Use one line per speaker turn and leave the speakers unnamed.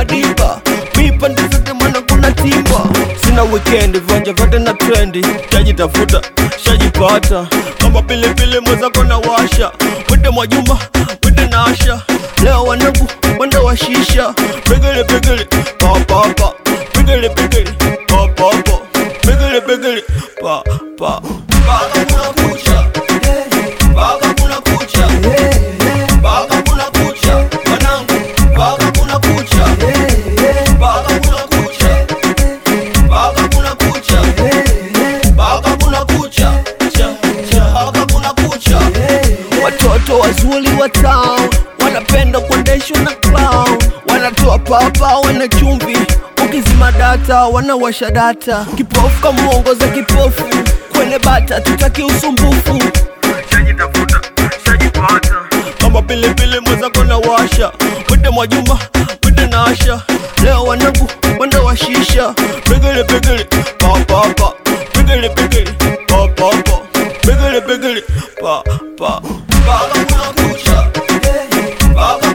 madiba mipande zote mana kuna timba sina weekend viwanja vyote na trendi shajitafuta shajipata kama pilipili mwenzako na washa wete mwajuma wete na asha leo wanangu wende washisha pigili pigili papapa pigili pigili papapa pigili pigili pa pa mpaka kuna kucha mpaka kuna kucha mpaka kuna kucha wanangu mpaka kuna kucha mpaka kuna kucha mpaka kuna kucha mpaka kuna kucha cha cha mpaka kuna kucha watoto wazuri wa town wanapenda kuendeshwa na clown wanatoa papa wana chumvi ukizima data wanawasha data kipofu kamuongoza kipofu kwenye bata tutaki usumbufu shajitafuta shajipata kama pilipili mwenzako na washa wete mwajuma wete na asha leo wanangu wende washisha pigili pigili papapa pigili pigili papapa pigili pigili pa pa mpaka kuna kucha mpaka